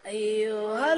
أيها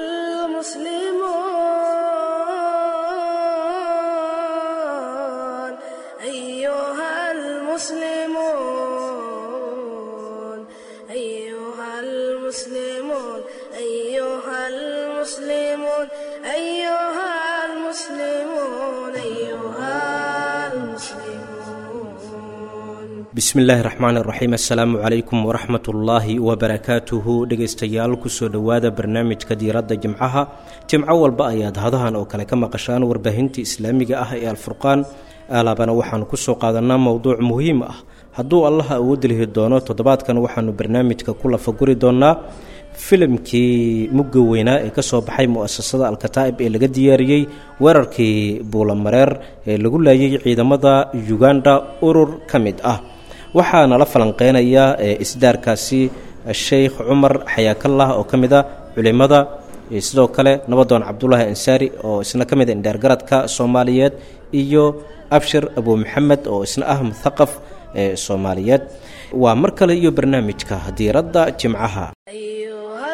المسلمون أيها المسلمون أيها المسلمون أيها المسلمون أيها المسلمون أيها المسلمون bismillaahi raxmaan iraxiim assalaamu calaykum waraxmat ullaahi wabarakaatuhu dhegaystayaal kusoo dhowaada barnaamijka diiradda jimcaha jimco walba ayaad hadahan oo kale ka maqashaan warbaahinta islaamiga ah ee alfurqaan alaabana waxaanu kusoo qaadanaa mowduuc muhiim ah hadduu allaha awood lihi doono toddobaadkan waxaanu barnaamijka ku lafaguri doonaa filimkii mugga weynaa ee kasoo baxay mu-asasada alkataa'ib ee laga diyaariyey weerarkii buulamareer ee lagu laayay ciidamada uganda urur ka mid ah waxaa nala falanqeynaya isdaarkaasi sheikh cumar xayaakallah oo ka mid a culimada sidoo kale nabadoon cabdulaahi ansaari oo isna ka mid a indheergaradka soomaaliyeed iyo abshir abu maxamed oo isna ah muthaqaf ee soomaaliyeed waa mar kale iyo barnaamijka diiradda jimcaha أيها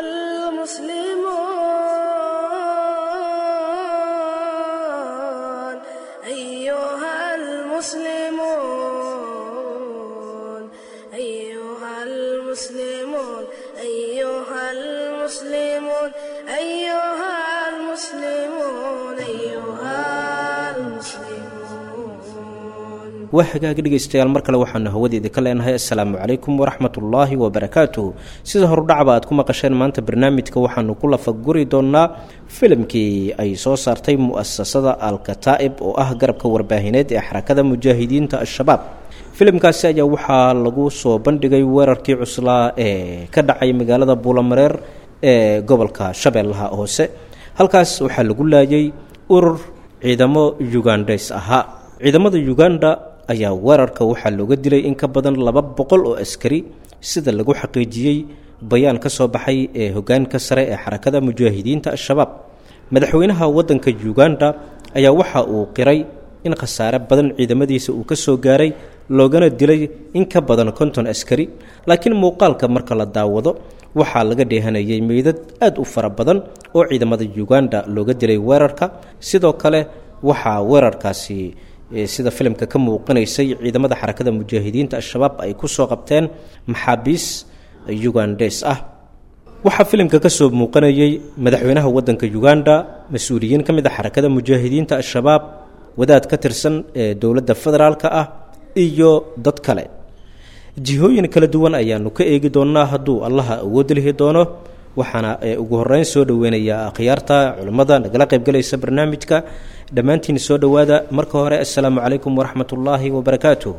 المسلمون أيها المسلمون أيها المسلمون أيها المسلمون أيها المسلمون أيها المسلمون waa hagaagi dhegaystayaal mar kale waxaanu hawadeeda ka leenahay assalaamu calaykum waraxmatullaahi wabarakaatuh sida horudhacba aad ku maqasheen maanta barnaamijka waxaanu ku lafaguri doonaa filimkii ay soo saartay mu-asasada alkataa'ib oo ah garabka warbaahineed ee xarakada mujaahidiinta al-shabaab filimkaasi ayaa waxaa lagu soo bandhigay weerarkii cuslaa ee ka dhacay magaalada buulamareer ee gobolka shabeellaha hoose halkaas waxaa lagu laayay urur ciidamo ugandes ahaa ciidamada uganda ayaa weerarka waxaa looga dilay in ka badan laba boqol oo askari sida lagu xaqiijiyey bayaan ka soo baxay ee hogaanka sare ee xarakada mujaahidiinta al-shabaab madaxweynaha waddanka uganda ayaa waxa uu qiray in khasaare badan ciidamadiisa uu ka soo gaaray loogana dilay in ka badan konton askari laakiin muuqaalka marka la daawado waxaa laga dheehanayay meydad aad u fara badan oo ciidamada uganda looga dilay weerarka sidoo kale waxaa weerarkaasi sida filimka ka muuqanaysay ciidamada xarakada mujaahidiinta al-shabaab ay ku soo qabteen maxaabiis ugandes ah waxaa filimka ka soo muuqanayay madaxweynaha waddanka uganda mas-uuliyiin ka mid a xarakada mujaahidiinta al-shabaab wadaad ka tirsan ee dowladda federaalka ah iyo dad kale jihooyin kala duwan ayaanu ka eegi doonnaa hadduu allaha awood lihi doono waxaana ugu horeyn soo dhoweynayaa akhyaarta culimmada nagala qaybgalaysa barnaamijka dhammaantiin soo dhowaada marka hore assalaamu calaykum waraxmat ullaahi wabarakaatu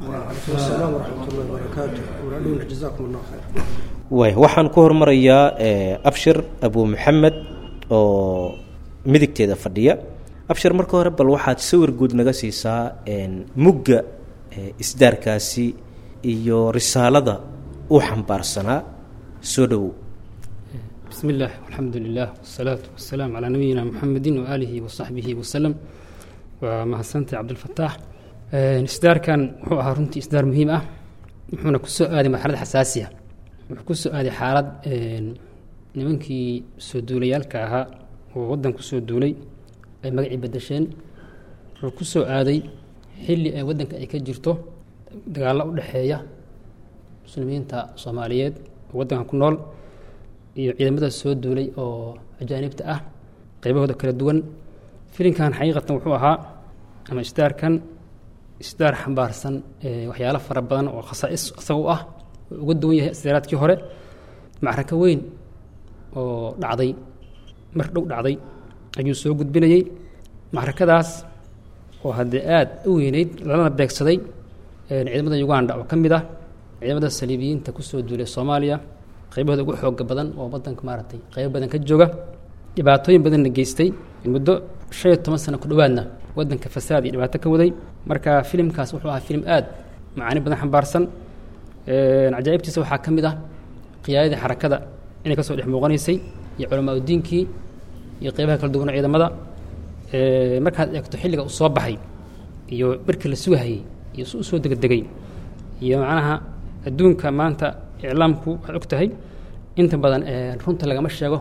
way waxaan ku hormarayaa abshir abu maxamed oo midigteeda fadhiya abshir marka hore bal waxaad sawir guud naga siisaa mugga isdaarkaasi iyo risaalada uu xambaarsanaa soo dhowow بسم الله والحمد لله والصلاة والسلام على نبينا محمد وآله وصحبه وسلم ومحسنت عبد الفتاح إصدار كان هو هارنتي إصدار مهم أه وحنا كسو آدي مرحلة حساسية وكسو آدي حالة nimankii soo duulayaalka ahaa oo waddanku soo duulay ay magacii bedesheen wuxuu ku soo aaday xilli ay waddanka ay ka jirto dagaallo u dhexeeya muslimiinta soomaaliyeed oo waddanka ku nool iyo ciidamada soo duulay oo ajaanibta ah qaybahooda kala duwan filinkan xaqiiqatan wuxuu ahaa ama isdaarkan isdaar xambaarsan waxyaalo fara badan oo khasaa'is isaga u ah oo uga duwan yahay isdaaraadkii hore macraka weyn oo dhacday mar dhow dhacday ayuu soo gudbinayey macrakadaas oo haddee aada u weyneyd lalana beegsaday ciidamada uganda oo ka mid ah ciidamada saliibiyiinta kusoo duulay soomaaliya qaybahooda ugu xooga badan oo waddanka maaragtay qaybo badan ka jooga dhibaatooyin badanna geystay muddo shan iyo toban sano ku dhowaadna waddanka fasaad iyo dhibaato ka waday marka filimkaas wuxuu ahaa filim aad macaani badan xambaarsan cajaa'ibtiisa waxaa ka mid ah qiyaadadii xarakada inay kasoo dhex muuqanaysay iyo culamaa udiinkii iyo qeybaha kala duwan ciidamada markaad eegto xilliga uu soo baxay iyo markii la sugahayey iyo si u soo degdegay iyo macnaha adduunka maanta iclaamku waxaad og tahay inta badan runta lagama sheego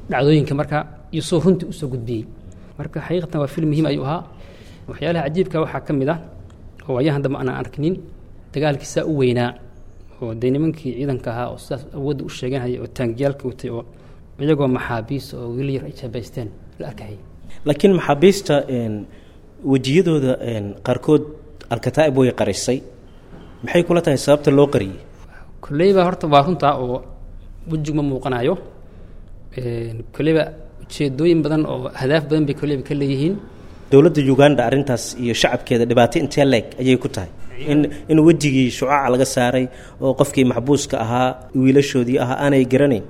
dhacdooyinka marka iyo soo runtii usoo gudbiyey marka xaqiiqatan waa film muhiim ayuu ahaa waxyaalaha cajiibka waxaa ka mid ah oo waayahan dambe aanan arkinin dagaalkii saa u weynaa oo dee nimankii ciidanka ahaa oo sidaas awoodda u sheeganhaya oo taangiyaalka watay oo iyagoo maxaabiis oo wiil yar ay jaabaysteen la arkayay laakiin maxaabiista wejiyadooda qaarkood alkataa'ib way qarisay maxay kula tahay sababta loo qariyey kolleyba horta waa runtaa oo wejigu ma muuqanayo kolleyba ujeedooyin badan oo hadaaf badan bay kolleyba ka leeyihiin dowladda uganda arrintaas iyo shacabkeeda dhibaato intee leeg ayay ku tahay in in wejigii shucaaca laga saaray oo qofkii maxbuuska ahaa wiilashoodii ahaa aanay garanayn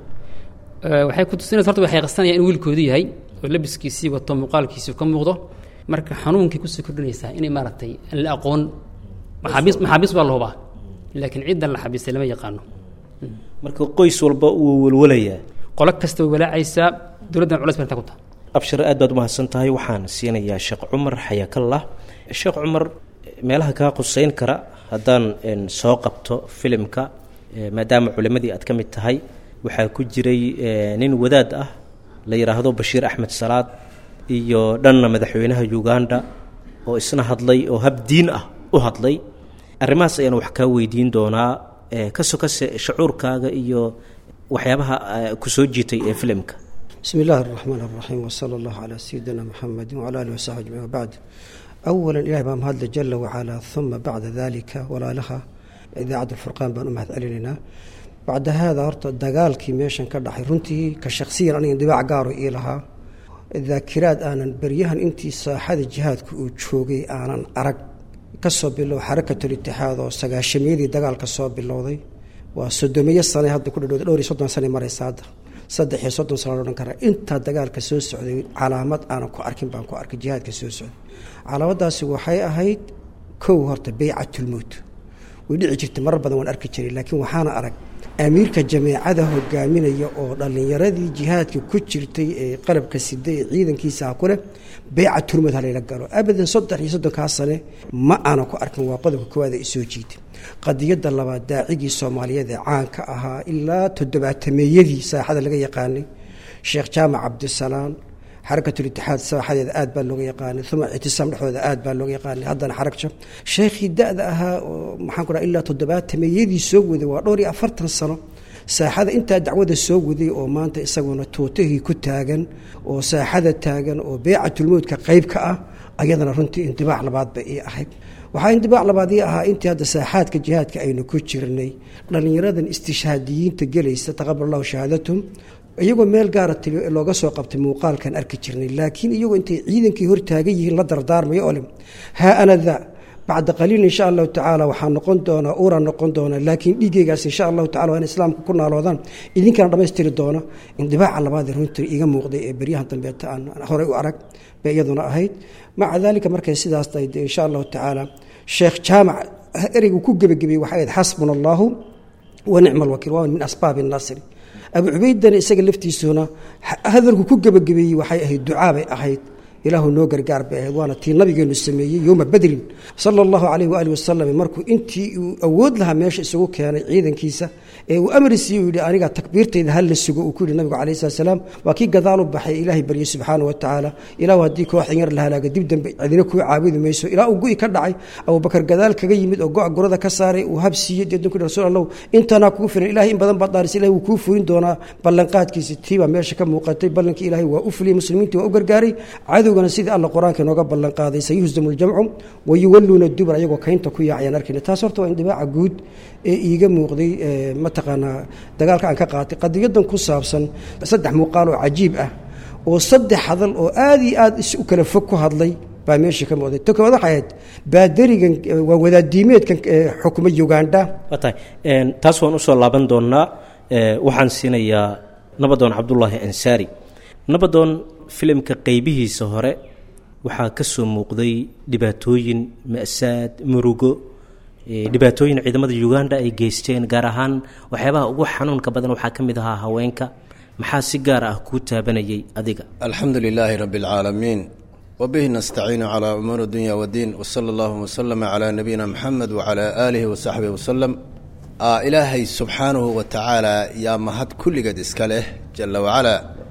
waxay ku tusinaysa horta waxay qasanayaan in wiilkoodu yahay oo labiskiisii wato muuqaalkiisii ka muuqdo marka xanuunkay kusii kordhinaysaa inay maaragtay aan la aqoon maxaabiis maxaabiis baa la hubaa laakiin ciddan la xabiisay lama yaqaano marka qoys walba wuu walwalayaa qolo kasta way walaacaysaa dowladdan culeys bay intaa ku tahay abshir aad baad umahadsan tahay waxaan siinayaa sheekh cumar xayaakallah sheekh cumar meelaha kaa quseyn kara haddaan soo qabto filimka maadaama culimadii aad ka mid tahay waxaa ku jiray nin wadaad ah la yidhaahdo bashiir axmed salaad iyo dhanna madaxweynaha uganda oo isna hadlay oo hab diin ah u hadlay arrimahaas ayaan wax kaa weydiin doonaa ka sokase shucuurkaaga iyo waxyaabaha ku soo jiitay ee filimka bismi illaahi araxmaan araxiim wsala allahu calaa sayidina muxamedi wcala alihi wasaxbi ajmaciin wabacd awalan ilahi baa mahadle jala wacalaa uma bacda dalika walaalaha idaacadda alfurqaan baan u mahad celinaynaa bacda haada horta dagaalkii meeshan ka dhaxay runtii ka shaksiyan aniga dibaac gaaro ii lahaa daakiraad aanan beryahan intii saaxada jihaadka uu joogay aanan arag kasoo bilow xarakatul itixaad oo sagaashamiyadii dagaalka soo bilowday waa sodomiyo sane hadda ku dhadhowda dhowr iyo soddon sane maraysa hadda saddex iyo soddon sano odhan karaa intaa dagaalka soo socday calaamad aanan ku arkin baan ku arkay jihaadka soo socday calaamadaasi waxay ahayd kow horta beycatulmowt way dhici jirtay marar badan waan arki jiray laakiin waxaana arag amiirka jameecada hogaaminaya oo dhallinyaradii jihaadka ku jirtay ee qalabka siday ee ciidankiisaa ku leh beycatulmowt halayla galo abadan saddex iyo soddonkaa sane ma aanan ku arkin waa qodobka koowaad ee isoo jiitay qadiyadda labaad daacigii soomaaliyeed ee caanka ahaa ilaa toddobaatameeyadii saaxada laga yaqaanay sheekh jaamac cabdisalaam xarakatulitixaad saaxadeeda aad baa looga yaqaanay uma ictisaam dhexdooda aad baa looga yaqaanay haddana xaragja sheekhii da-da ahaa oo maxaan ku dhaha ilaa toddobaatameeyadii soo waday waa dhowr iyo afartan sano saaxada intaa dacwada soo waday oo maanta isaguna tuutahii ku taagan oo saaxada taagan oo beecatulmowdka qayb ka ah ayadana runtii indibaac labaad bay ii ahayd waxaa indibaac labaad ii ahaa intii hadda saaxaadka jihaadka aynu ku jirnay dhallinyaradan istishhaadiyiinta gelaysa taqabal allahu shahaadatum iyagoo meel gaara tili looga soo qabtay muuqaalkan arki jirnay laakiin iyagoo intay ciidankii hortaagan yihiin la dardaarmayo ole haa ana daa bacda qaliil insha allahu tacaala waxaa noqon doonaa uuraan noqon doonaa laakiin dhiigeygaas insha allahu tacala waa in islaamka ku naaloodaan idinkana dhammaystiri doona indibaaca labaadee runtii iga muuqday ee beryahan dambeeta aan horey u arag bay iyaduna ahayd maca daalika markay sidaas tahay dee insha allahu tacaala sheekh jaamac ereygu ku gebagabeyey waxay ahayd xasbuna allahu wa nicma alwakiil waa min asbaabi nasri abu cubaydana isaga laftiisuna hadalku ku gebagabeeyey waxay ahayd ducaa bay ahayd ilaahu noo gargaar bay ahayd waana tii nabigeenu sameeyey yowma badrin sala allahu calayh waaalih wasalam markuu intii uu awood lahaa meesha isugu keenay ciidankiisa ee uu amri siiye uu yidhi aniga takbiirtayda hal la sugo uu ku yidhi nabigu calayh salat salaam waa kii gadaal u baxay ilaahay baryey subxaana wa tacaala ilaahu haddii kooxdan yar la halaaga dib dambe cidina kuu caabudi mayso ilaa uu gu'i ka dhacay abubakar gadaal kaga yimid oo go' gurada ka saaray uu hab siiyey deedna ku yidhi rasuul allahu intanaa kugu filan ilahay in badan baad dhaarisay ilahay wuu kuu fulin doonaa ballanqaadkiisa tii baa meesha ka muuqatay ballankii ilaahay waa u fuliyey muslimiintii waa u gargaaray cadowgana sidii alla qur-aanka inooga ballanqaaday sayuhzamu ljamcu wayuwalluuna dubur ayagoo kaynta ku yaacayaan arkayna taas horta waa indibaaca guud ee iiga muuqday mataqaanaa dagaalka aan ka qaatay qadiyadan ku saabsan saddex muuqaal oo cajiib ah oo saddex hadal oo aad iyo aad is u kala fog ku hadlay baa meesha ka muuqday ta koowaad waxay ahayd baadarigan waa wadaadiimeedkan xukuma uganda waa tahay taas waan usoo laaban doonnaa waxaan siinayaa nabadoon cabdulaahi ansaari nabadoon filimka qeybihiisa hore waxaa ka soo muuqday dhibaatooyin ma'saad murugo dhibaatooyin ciidamada uganda ay geysteen gaar ahaan waxyaabaha ugu xanuunka badan waxaa ka mid ahaa haweenka maxaa si gaar ah kuu taabanayay adiga alxamdu lilaahi rabi اlcaalamiin wbihi nastaciinu calaa umuuri dunya wdiin wsala allahuma wslama calaa nabiyina muxamed wacalaa aalihi wasaxbihi wasalam ilaahay subxaanahu wa tacaala yaa mahad kulligeed iska leh jala wacalaa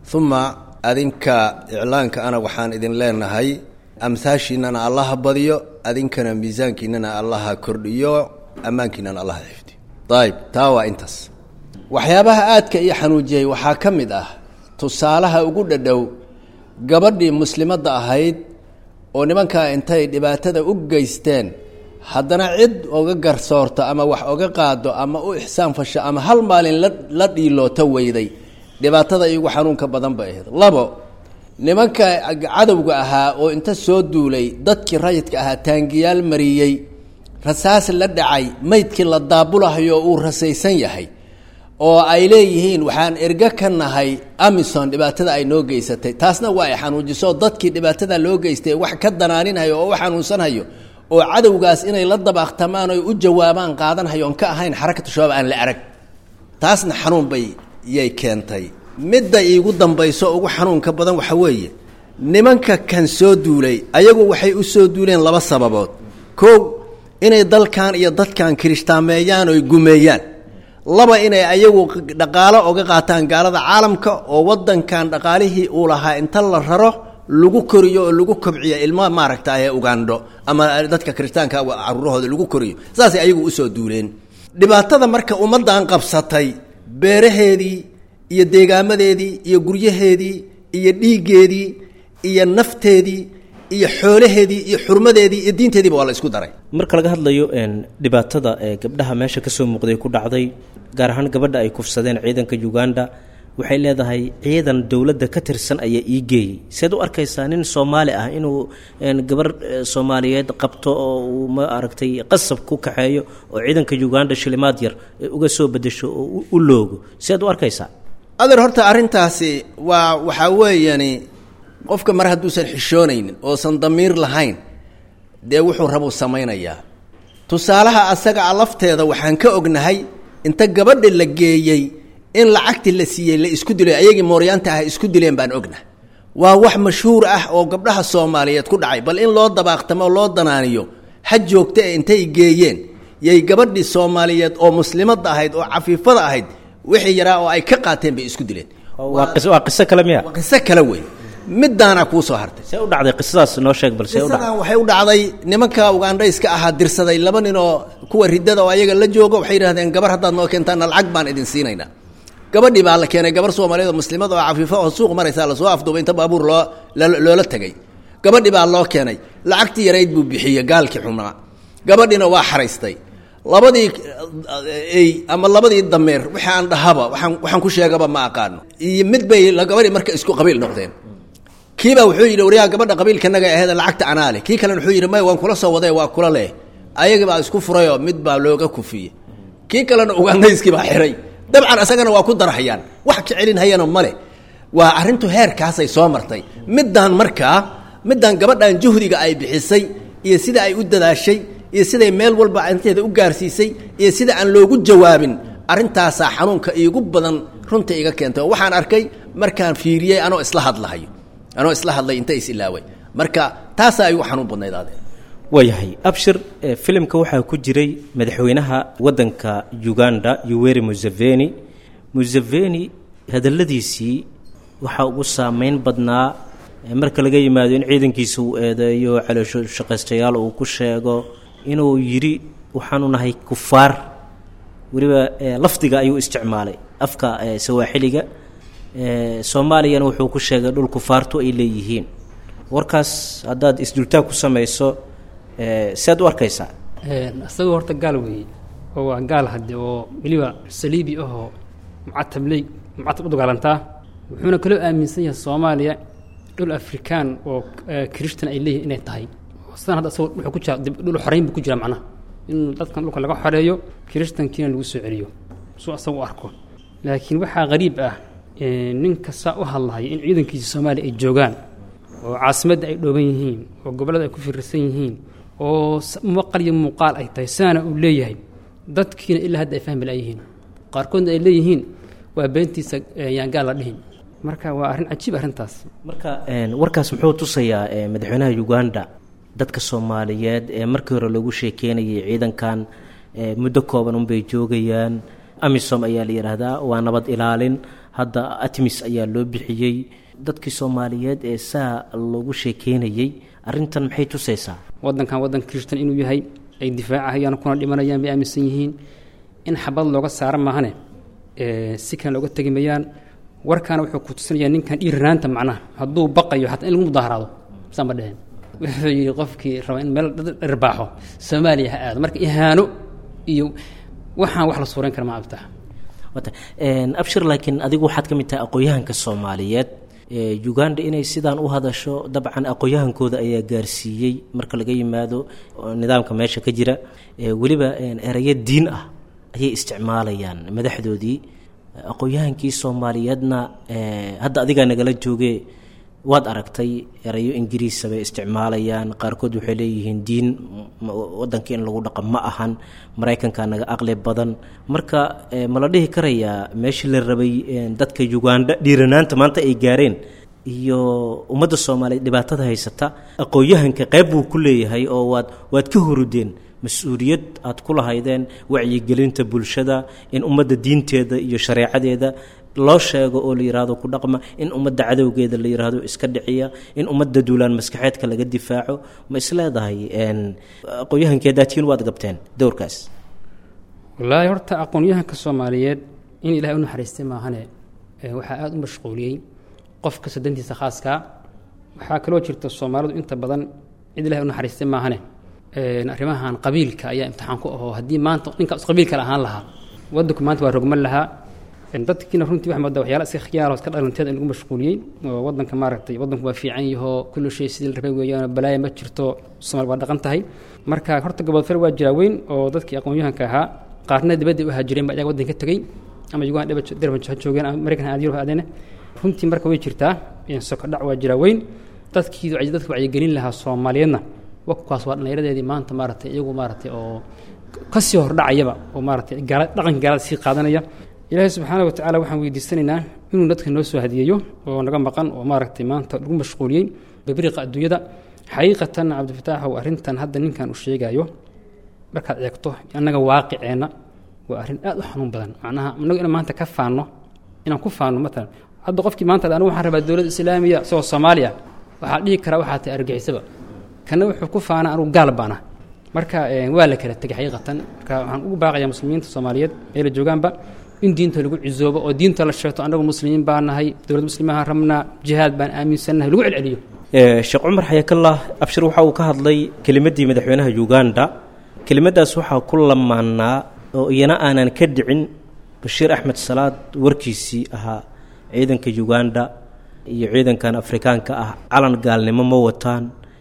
uma adinka iclaanka ana waxaan idin leenahay amhaashiinana allaha badiyo adinkana miisaankiinana allaha kordhiyo ammaankiinana allaha xifdiyo ayib taa waa intaas waxyaabaha aadka ii xanuujiyey waxaa ka mid ah tusaalaha ugu dhadhow gabadhii muslimadda ahayd oo nimankaa intay dhibaatada u geysteen haddana cid oga garsoorto ama wax oga qaado ama u ixsaan fasho ama hal maalin la la dhiilooto weyday dhibaatada iigu xanuunka badan bay ahayd labo nimanka cadowga ahaa oo inta soo duulay dadkii rayidka ahaa taangiyaal mariyey rasaas la dhacay maydkii la daabulahayo uu rasaysan yahay oo ay leeyihiin waxaan erga ka nahay amison dhibaatada ay noo geysatay taasna waa ay xanuujiso dadkii dhibaatada loo geystay wax ka danaaninhayo oo u xanuunsanhayo oo cadowgaas inay la dabaaqtamaan oy u jawaabaan qaadanhayo on ka ahayn xarakatu shabaab aan la arag taasna xanuun bay yay keentay midda iigu dambayso ugu xanuunka badan waxa weeye nimanka kan soo duulay ayagu waxay u soo duuleen laba sababood kow inay dalkan iyo dadkan kirishhtaameeyaan oy gumeeyaan laba inay ayagu dhaqaalo oga qaataan gaalada caalamka oo wadankan dhaqaalihii uu lahaa inta la raro lagu koriyo oo lagu kobciyo ilmo maaragta ee ugandho ama dadka kirishtaanka caruurahooda lagu koriyo saasay ayagu usoo duuleen dhibaatada marka ummaddan qabsatay beeraheedii iyo deegaamadeedii iyo guryaheedii iyo dhiiggeedii iyo nafteedii iyo xoolaheedii iyo xurmadeedii iyo diinteediiba waa la isku daray marka laga hadlayo dhibaatada ee gabdhaha meesha kasoo muuqday ku dhacday gaar ahaan gabadha ay kufsadeen ciidanka uganda waxay leedahay ciidan dowladda ka tirsan ayaa ii geeyey seed u arkaysaa nin soomaali ah inuu gabar soomaaliyeed qabto oo uu ma aragtay qasab ku kaxeeyo oo ciidanka uganda shilimaad yar uga soo bedesho oo u loogo seed u arkaysaa adeer horta arrintaasi waa waxaa weeyani qofka mar hadduusan xishoonaynin oosan damiir lahayn dee wuxuu rabuu samaynayaa tusaalaha asaga a lafteeda waxaan ka ognahay inta gabadha la geeyey in lacagti la siiyey la isku dilay ayagii mooryaanta ah isku dileen baan ognahay waa wax mashhuur ah oo gabdhaha soomaaliyeed ku dhacay bal in loo dabaaqtamo oo loo danaaniyo ha joogta ee intay geeyeen yay gabadhii soomaaliyeed oo muslimadda ahayd oo cafiifada ahayd wixii yaraa oo ay ka qaateen bay isku dileen waa qis waa qiso kale miya waa qiso kale wey midaana kuu soo hartay see u dhacday qisadaas noo sheeg bal see u dhacday qisadan waxay u dhacday nimanka ugandhayska ahaa dirsaday laba nin oo kuwa riddada oo ayaga la jooga waxay yidhahdeen gabar haddaad noo keentaana lacag baan idin siinaynaa gabadhii baa la keenay gabar soomaaliyeed oo muslimad oo cafiifo oo suuq maraysaa lasoo afduubay inta baabuur loo loola tegay gabadhii baa loo keenay lacagtii yarayd buu bixiyey gaalkii xumaa gabadhiina waa xaraystay labadii ey ama labadii dameer wixii aan dhahaba waaan waxaan ku sheegaba ma aqaano iyo mid bay gabadhii marka isku qabiil noqdeen kiibaa wuxuu yidhi waryaa gabadha qabiilkanaga aheed lacagta anaa leh kii kalena wuxuu yidhi may waan kula soo waday waa kula leh ayagii baa isku furayoo mid baa looga kufiyey kii kalena ugandayskii baa xiray dabcan isagana waa ku darhayaan wax ka celin hayana male waa arrintu heerkaasay soo martay middaan markaa middaan gabadhan juhdiga ay bixisay iyo sida ay u dadaashay iyo siday meel walba inteeda u gaarsiisay iyo sida aan loogu jawaabin arrintaasaa xanuunka iigu badan runta iga keentay oo waxaan arkay markaan fiiriyey anoo isla hadlahayo anoo isla hadlay inta is ilaaway marka taasaa igu xanuun badnayd ade waayahay abshir filimka waxaa ku jiray madaxweynaha waddanka uganda yuweri museveni museveni hadalladiisii waxaa ugu saameyn badnaa marka laga yimaado in ciidankiisa uu eedeeyo caloosho shaqaystayaal uu ku sheego inuu yidhi waxaanu nahay kufaar weliba lafdiga ayuu isticmaalay afka sawaaxiliga soomaaliyana wuxuu ku sheegay dhul kufaartu ay leeyihiin warkaas haddaad isdultaag ku samayso sead u arkaysaa isagoo horta gaal weeye oo waa gaal hadde oo weliba saliibi ahoo mucatab ley mucatab u dagaalantaa wuxuuna kaloo aaminsan yahay soomaaliya dhul afrikaan oo kirishtan ay leeyihin inay tahay sidan hadda isagoo wuxuu ku jira dhul xoreyn buu ku jira macnaha in dadkan dhulka laga xoreeyo kirishtankiina lagu soo celiyo suu asaga u arko laakiin waxaa qariib ah ninka saa u hadlahaya in ciidankiisa soomaaliya ay joogaan oo caasimadda ay dhooban yihiin oo gobollada ay ku firirsan yihiin oo maqal iyo muuqaal ay tahay saana uu leeyahay dadkiina ilaa hadda ay fahmi la'yihiin qaarkoodna ay leeyihiin waa beentiisa yaan gaal la dhihin marka waa arrin cajiib arrintaas marka warkaas muxuu tusayaa madaxweynaha uganda dadka soomaaliyeed ee markii hore lagu sheekeynayay ciidankan muddo kooban unbay joogayaan amisom ayaa la yidhaahdaa waa nabad ilaalin hadda atmis ayaa loo bixiyey dadkii soomaaliyeed ee saa loogu sheekeynayey arrintan maxay tusaysaa waddankan waddan kirishtan inuu yahay ay difaacahayaan kuna dhimanayaan bay aaminsan yihiin in xabad looga saara maahane si kale looga tegi mayaan warkaana wuxuu ku tusinayaa ninkan dhiiranaanta macnaha hadduu baqayo xataa in lagu mudaharaado saama dheheen wuxuu yidhi qofkii raba in meel dhirbaaxo soomaaliya ha aado marka ihaano iyo waxaan wax la suureyn kara ma abtax abshir laakiin adigu waxaad ka mid tahay aqoon-yahanka soomaaliyeed uganda inay sidaan u hadasho dabcan aqoon-yahankooda ayaa gaarsiiyey marka laga yimaado nidaamka meesha ka jira weliba erayo diin ah ayay isticmaalayaan madaxdoodii aqoon-yahankii soomaaliyeedna hadda adigaa nagala jooge waad aragtay erayo ingiriisa bay isticmaalayaan qaarkood waxay leeyihiin diin wadanka in lagu dhaqan ma ahan maraykanka naga aqli badan marka ma la dhihi karayaa meeshii la rabay dadka uganda dhiiranaanta maanta ay gaareen iyo ummadda soomaaliyeed dhibaatada haysata aqoon-yahanka qayb buu ku leeyahay oo waad waad ka horudeen mas-uuliyad aad ku lahaydeen wacyigelinta bulshada in ummadda diinteeda iyo shareecadeeda loo sheego oo la yidhaahdo ku dhaqma in ummadda cadowgeeda la yidhaahdo iska dhiciya in ummadda duulaan maskaxeedka laga difaaco ma isleedahay aqoon-yahankeedaatiin waad gabteen dowrkaas wallaahi horta aqoon-yahanka soomaaliyeed in ilahay u naxariistay maahane waxaa aada u mashquuliyey qof kasta dantiisa khaaskaa waxaa kaloo jirta soomaalidu inta badan cid ilahay u naxariistay maahane arrimahan qabiilka ayaa imtixaan ku ahoo haddii maanta ninkaas qabiil kale ahaan lahaa waddanku maanta waa rogman lahaa dadkiina runtii waxa moodaa waxyaala iska khiyaaro iska dhalanteed in lagu mashquuliyey oo waddanka maaragtay waddanku waa fiican yahoo kullu shay sidii la rabay weeyaan balaaya ma jirto soomaali waa dhaqan tahay marka horta gobodfel waa jiraa weyn oo dadkii aqoon-yahanka ahaa qaarna dibadda u haajireen ba ayaga waddanka ka tegey ama uganda derban ha joogeen ama maraykan aad yurub aadeen runtii marka way jirtaa sokodhac waa jiraa weyn dadkii dadka wacyigelin lahaa soomaaliyeedna wakaas waa dhallinyaradeedii maanta maaragtay iyagu maaragtay oo kasii hordhacayaba oo maaragtay gaala dhaqanka gaalada sii qaadanaya ilaahay subxaana wa tacala waxaan weydiisanaynaa inuu dadka noo soo hadiyeeyo oo naga maqan oo maaragtay maanta lagu mashquuliyey babriqa adduunyada xaqiiqatan cabdifataaxow arrintan hadda ninkan uu sheegayo markaad eegto annaga waaqiceenna waa arrin aad u xanuun badan macnaha annagu inaan maanta ka faanno inaan ku faanno matalan hadda qofkii maanta anigu waxaan rabaa dowladda islaamiya isagoo soomaaliya waxaa dhihi karaa waxaa tahay argixisaba kana wuxuu ku faana anugu gaal baana marka waa la kala tegay xaqiiqatan marka waxaan ugu baaqayaa muslimiinta soomaaliyeed meela joogaanba in diinta lagu cizoobo oo diinta la sheegto annagu muslimiin baa nahay dowlad muslimaha rabnaa jihaad baan aaminsannahay lagu celceliyo sheekh cumar xayakallah abshir waxa uu ka hadlay kelimaddii madaxweynaha uganda kelimadaas waxaa ku lamaanaa oo iyana aanan ka dhicin bashiir axmed salaad warkiisii ahaa ciidanka uganda iyo ciidankan afrikaanka ah calan gaalnimo ma wataan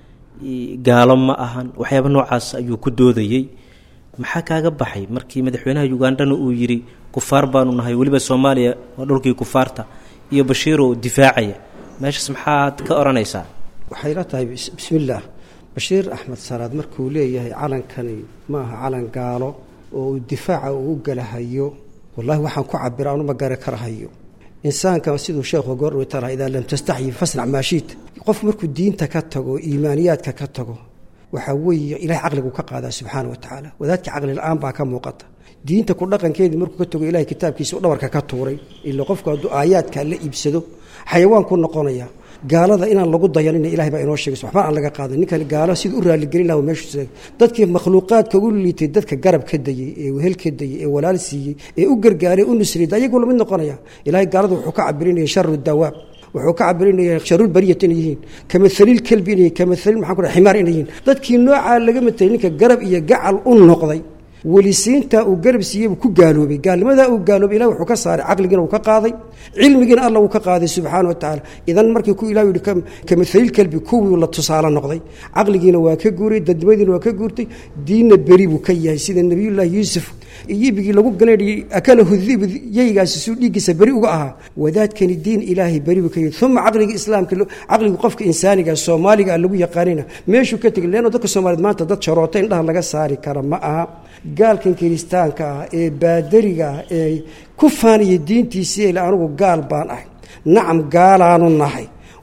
gaalo ma ahan waxyaaba noocaas ayuu ku doodayey maxaa kaaga baxay markii madaxweynaha ugandana uu yidhi kufaar baanu nahay weliba soomaaliya waa dhulkii kufaarta iyo bashiiroo difaacaya meeshaas maxaad ka odhanaysaa waxay la tahay bismillaah bashiir axmed salaad markuu leeyahay calankani ma aha calan gaalo oo uu difaaca uu u galahayo wallahi waxaan ku cabira anuma gari karahayo insaankan siduu sheekhu goordhawta laha idaa lam tastaxyi fasnac maashiid qof markuu diinta ka tago iimaaniyaadka ka tago waxaa weeye ilahay caqligu ka qaadaa subxaana wa tacaala wadaadka caqli la-aan baa ka muuqata diinta ku dhaqankeedii markuu ka tago ilahay kitaabkiisa u dhabarka ka tuuray ila qofku hadduu aayaadka la iibsado xayawaan ku noqonaya gaalada inaan lagu dayanina ilahay baa inoo sheegaysa waxba aan laga qaadan ninkan gaalo sida u raaligelin laha meeshu sheegay dadkii makhluuqaadka ugu liitay dadka garab ka dayey ee wehel ka dayey ee walaal siiyey ee u gargaaray u nusriyay ayagu lamid noqonaya ilahay gaalada wuxuu ka cabirinaya sharu dawaab wuxuu ka cabirinaya sharul bariyat inay yihiin kamathalil kelbi inay kamathalil maxaan ku dhahay ximaar inay yihiin dadkii noocaa laga matelay ninka garab iyo gacal u noqday welisiinta uu garab siiyey buu ku gaaloobay gaalnimadaa uu gaaloobay ilahi wuxuu ka saaray caqligiina uu ka qaaday cilmigiina alla uu ka qaaday subxaana wa tacaala idan markii ku ilah yihi kamathalil kelbi kuwii la tusaale noqday caqligiina waa ka guuray dadnimadiina waa ka guurtay diinna beri buu ka yahay sida nebiyullaahi yuusuf iyibigii lagu galayay akalahu dib yeygaasi suu dhiiggiisa beri uga ahaa wadaadkani diin ilaahay beri buu ka yahay uma caqliga islaamka caqliga qofka insaaniga soomaaliga lagu yaqaanina meeshuu ka tegay leanno dadka soomaaliyeed maanta dad sharoota indhaha laga saari kara ma aha gaalkan kiristaanka ah ee baadariga ah ee ku faanaya diintiisii ele anugu gaal baan ahay nacam gaalaanu nahay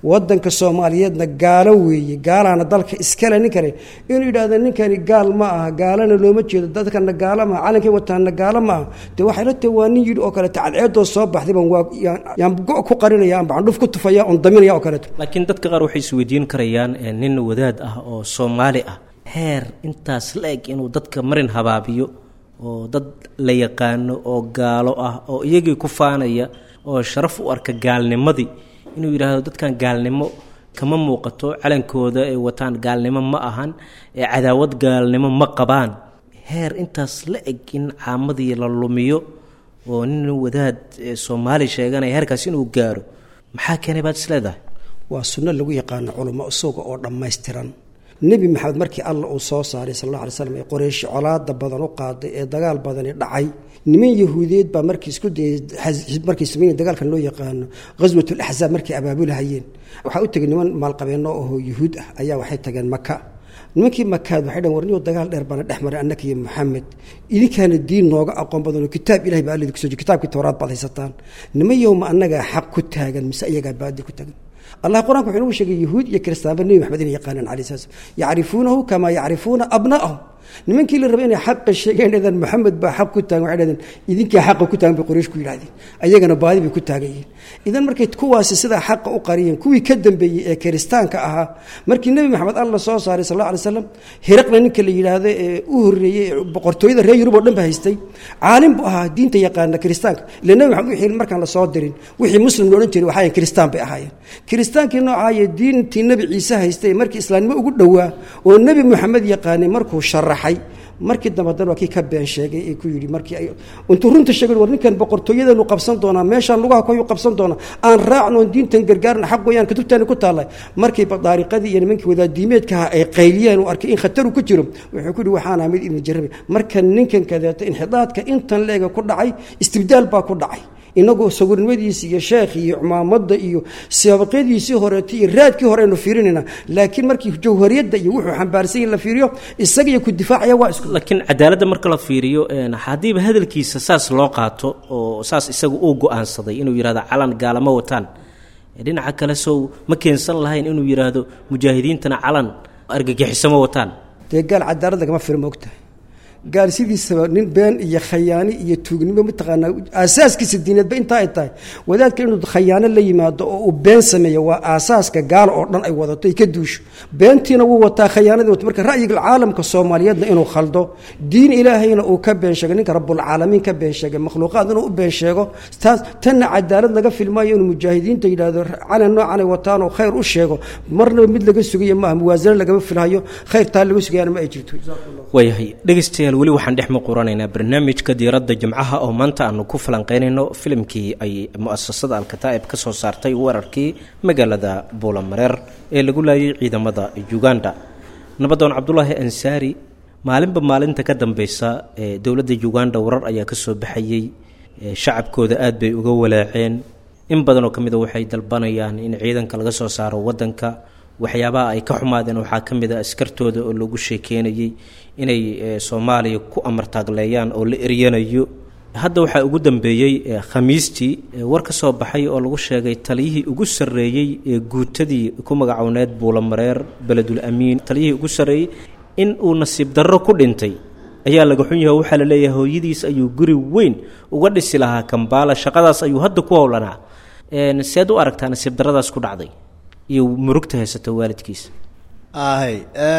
wadanka soomaaliyeedna gaalo weeye gaalaana dalka iskale nin kale inuu yidhahdo ninkani gaal ma aha gaalana looma jeedo dadkana gaalo maaha calankay wataana gaalo ma aha dee waxay la tahay waa nin yidhi oo kaleeto cadceedoo soo baxday baan waa yaan go' ku qarinaya aan bacandhuf ku tufaya oon daminaya oo kaleeto laakiin dadka qaar waxay isweydiin karayaan nin wadaad ah oo soomaali ah heer intaas la eg inuu dadka marin habaabiyo oo dad la yaqaano oo gaalo ah oo iyagii ku faanaya oo sharaf u arka gaalnimadii inuu yidhaahdo dadkan gaalnimo kama muuqato calankooda ay wataan gaalnimo ma ahan ee cadaawad gaalnimo ma qabaan heer intaas la eg in caamadii la lumiyo oo nin wadaad soomaali sheeganaya heerkaas inuu gaaro maxaa keenay baad isleedahay waa sunno lagu yaqaano culamo isaga oo dhammaystiran nebi maxamed markii alla uu soo saaray sal alla alay slam ee qoreyshi colaada badan u qaaday ee dagaal badani dhacay niman yahuudiyeed baa markii isku dayay markay sameyn dagaalkan loo yaqaano ghaswatul axzaab markay abaabulahayeen waxaa u tegay niman maalqabeenno ahoo yuhuud ah ayaa waxay tageen maka nimankii makaad waxay dhaheen warniyo dagaal dheer baana dhex maray annaka iyo maxamed idinkaana diin nooga aqoon badanoo kitaab ilahay baa allidi kuso jir kitaabkii towraad baad haysataan niman yowma annagaa xaq ku taagan mise iyagaa baadi ku taagan allah qur-anka wuxuu nagu sheegay yahuud iyo kiristaanba nebi maxamed inay yaqaanaan alai sala slam yacrifuunahu kamaa yacrifuuna abna'ahum nimankii la rabay inay xaqa sheegeen dhadeen maxamed baa xaq ku taagan waxay dhahdeen idinkaa xaqa ku taagan bay qoraysh ku yidhahdeen ayagana baadi bay ku taagan yihiin idan markay kuwaasi sidaa xaqa u qariyeen kuwii ka dambeeyey ee kiristaanka ahaa markii nebi maxamed alla soo saaray sal alla alay slam hiraqna ninka la yidhaahdo ee u horreeyey ee boqortooyada reer yurub oo dhan ba haystay caalim buu ahaa diinta yaqaana kiristaanka ila nebi maxamed wixii markaan la soo dirin wixii muslim lo odhan jiray waxaayan kiristaan bay ahaayeen kiristaankii noocaaye diintii nebi ciise haystay markii islaamnimo ugu dhowaa oo nebi moxamed yaqaanay markuu sharaxay markii dambe dan waa kii ka been sheegay ee ku yidhi markii ay intuu runta sheegay war ninkan boqortooyadeenu qabsan doonaa meeshaan lugaha koyu qabsan doonaa aan raacno oon diintan gargaarna xaq weeyaan kutubtaani ku taallay markii daariqadii iyo nimankii wadaadiimeedkaha ay qayliyeen uu arkay in khataru ku jiro wuxuu ku yidhi waxaana mid idin jarabay marka ninkan kadeeto inxidaadka intan leega ku dhacay istibdaal baa ku dhacay inagoo sawirnimadiisi iyo sheekh iyo cumaamadda iyo sabaqyadiisii horeeta iyo raadkii hore aynu fiirinayna laakiin markii jawhariyadda iyo wuxuu xambaarsan yahi la fiiriyo isaga iyo ku difaacaya waa isku laakiin cadaaladda marka la fiiriyo haddiiba hadalkiisa saas loo qaato oo saas isaga uu go-aansaday inuu yidhahdo calan gaalama wataan dhinaca kale sow ma keensan lahayn inuu yidhaahdo mujaahidiintana calan argagixisama wataan dee gaal cadaalad lagama fira moogtahay gaal sidiisaba nin been iyo khayaani iyo tuugnimo mataqaanaa aasaaskiisa diineedba intaa ay tahay wadaadka inuu khayaano la yimaado oo uu been sameeyo waa aasaaska gaal oo dhan ay wadato ay ka duusho beentiina wuu wataa khayaanadii wato marka ra'yiga caalamka soomaaliyeedna inuu khaldo diin ilaahayna uu ka been sheego ninka rabbulcaalamiin ka been sheegay makhluuqaad inuu u been sheego taas tanna cadaalad laga filmaayo inuu mujaahidiinta yidhaahdo calan noocan ay wataan oo khayr u sheego marnaba mid laga sugayo maaha muwaasano lagama filhayo khayr taa laga sugayaana ma ay jirto waayahay dhegeystayaal weli waxaan dhex muquranaynaa barnaamijka diiradda jimcaha oo maanta aanu ku falanqeynayno filimkii ay mu-asasada alkataa'ib ka soo saartay weerarkii magaalada buulamareer ee lagu laayay ciidamada uganda nabadoon cabdulaahi ansaari maalinba maalinta ka dambeysa ee dowladda uganda warar ayaa ka soo baxayey shacabkooda aad bay uga walaaceen in badanoo ka mida waxay dalbanayaan in ciidanka laga soo saaro wadanka waxyaabaha ay ka xumaadeen waxaa ka mid a askartooda oo lagu sheekeynayey inay soomaaliya ku amartaagleeyaan oo la eryanayo hadda waxaa ugu dambeeyey khamiistii war ka soo baxay oo lagu sheegay taliyihii ugu sarreeyey ee guutadii ku magacowneed buulamareer beledul amiin taliyihii ugu sarreeyey in uu nasiib darro ku dhintay ayaa laga xun yahay waxaa la leeyahay hooyadiis ayuu guri weyn uga dhisi lahaa kambaala shaqadaas ayuu hadda ku howlanaa seed u aragtaa nasiib darradaas ku dhacday iyo murugta haysata waalidkiisa ahay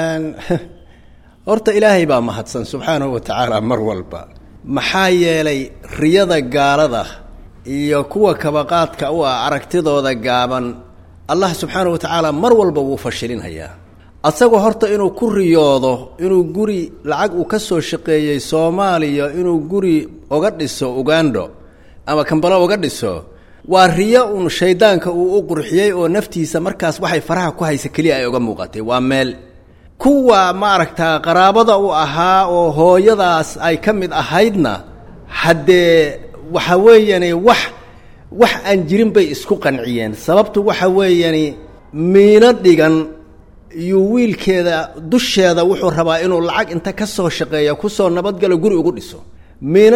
horta ilaahay baa mahadsan subxaanahu wa tacaala mar walba maxaa yeelay riyada gaalada iyo kuwa kabaqaadka u ah aragtidooda gaaban allah subxaanahu wa tacaala mar walba wuu fashilinhayaa asagoo horta inuu ku riyoodo inuu guri lacag uu ka soo shaqeeyey soomaaliya inuu guri oga dhiso ugando ama kambalo oga dhiso waa riyo uun shaydaanka uu u qurxiyey oo naftiisa markaas waxay faraha ku haysa keliya ay uga muuqatay waa meel kuwa maaragtaa qaraabada u ahaa oo hooyadaas ay ka mid ahaydna haddee waxa weeyani wax wax aan jirin bay isku qanciyeen sababtu waxa weeyani miino dhigan iyo wiilkeeda dusheeda wuxuu rabaa inuu lacag inta ka soo shaqeeya kusoo nabadgalo guri ugu dhiso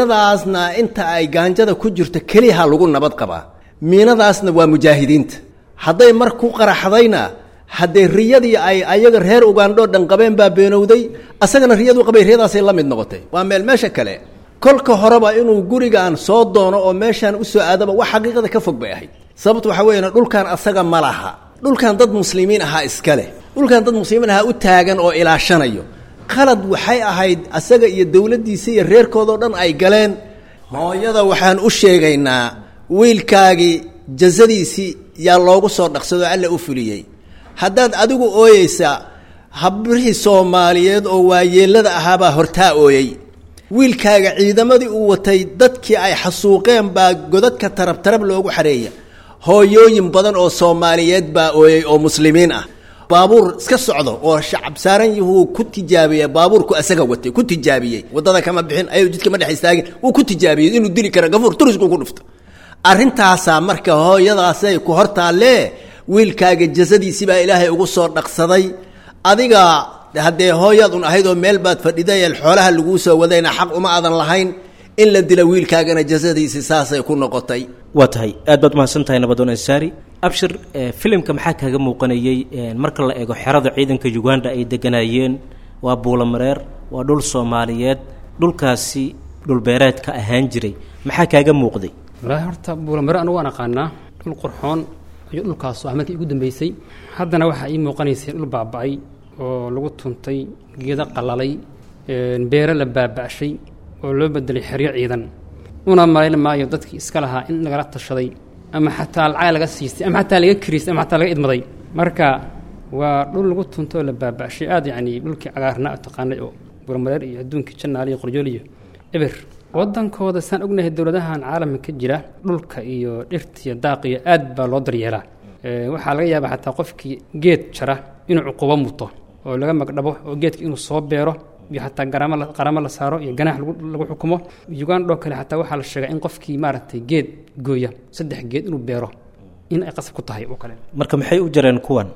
miinadaasna inta ay gaanjada ku jirto keliyaha lagu nabad qabaa miinadaasna waa mujaahidiinta hadday mar ku qaraxdayna haddee riyadii ay ayaga reer ugandho dhan qabeen baa beenowday asagana riyadu qabay riyadaasay la mid noqotay waa meel meesha kale kolka horeba inuu gurigan soo doono oo meeshaan usoo aadaba wax xaqiiqada ka fog bay ahayd sababtu waxaa weyan dhulkan asaga ma laha dhulkan dad muslimiin ahaa iska leh dhulkan dad muslimiin ahaa u taagan oo ilaashanayo qalad waxay ahayd asaga iyo dowladdiisa iyo reerkoodao dhan ay galeen hooyada waxaan u sheegaynaa wiilkaagii jasadiisii yaa loogu soo dhaqsado alla u fuliyey haddaad adigu ooyeysa habrihii soomaaliyeed oo waayeelada ahaabaa hortaa ooyey wiilkaaga ciidamadii uu watay dadkii ay xasuuqeen baa godadka tarab tarab loogu xareeya hooyooyin badan oo soomaaliyeed baa ooyey oo muslimiin ah baabuur iska socdo oo shacab saaran yahuu ku tijaabiye baabuurku asaga watay ku tijaabiyey waddada kama bixin ayuu jidka ma dhex istaagin wuu ku tijaabiyey inuu dili kara gafuur turisku ku dhufto arrintaasaa marka hooyadaasay ku hortaallee wiilkaaga jasadiisi baa ilaahay ugu soo dhaqsaday adiga haddee hooyaad un ahayd oo meel baad fadhidayeel xoolaha laguu soo wadayna xaq uma aadan lahayn in la dila wiilkaagana jasadiisi saasay ku noqotay waa tahay aad baad umahadsan tahay nabadoon ansaari abshir filimka maxaa kaaga muuqanayey marka la eego xerada ciidanka uganda ay deganayeen waa buulamareer waa dhul soomaaliyeed dhulkaasi dhulbeereedka ahaan jiray maxaa kaaga muuqday walaahi horta buulamare anu waan aqaanaa dhul qurxoon iyo dhulkaas ah markii ugu dambeysay haddana waxaa ii muuqanaysay dhul baaba'ay oo lagu tuntay geedo qalalay beere la baaba'shay oo loo bedelay xeryo ciidan una malayn maayo dadkii iska lahaa in lagala tashaday ama xataa lacag laga siistay ama xataa laga kiriistay ama xataa laga idmaday marka waa dhul lagu tunto oo la baaba'shay aad yacni dhulkii cagaarnaa taqaanay oo burmareer iyo adduunkii janaal iyo qorjool iyo eber waddankooda saan ognahay dowladahan caalamka ka jira dhulka iyo dhirta iyo daaq iyo aad baa loo daryeelaa waxaa laga yaabaa xataa qofkii geed jara inuu cuqubo muto oo laga magdhabo oo geedka inuu soo beero iyo xataa garamo qaramo la saaro iyo ganaax lagu xukumo ugandho kale xataa waxaa la sheegaa in qofkii maaragtay geed gooya saddex geed inuu beero in ay qasab ku tahay oo kale marka maxay u jareen kuwan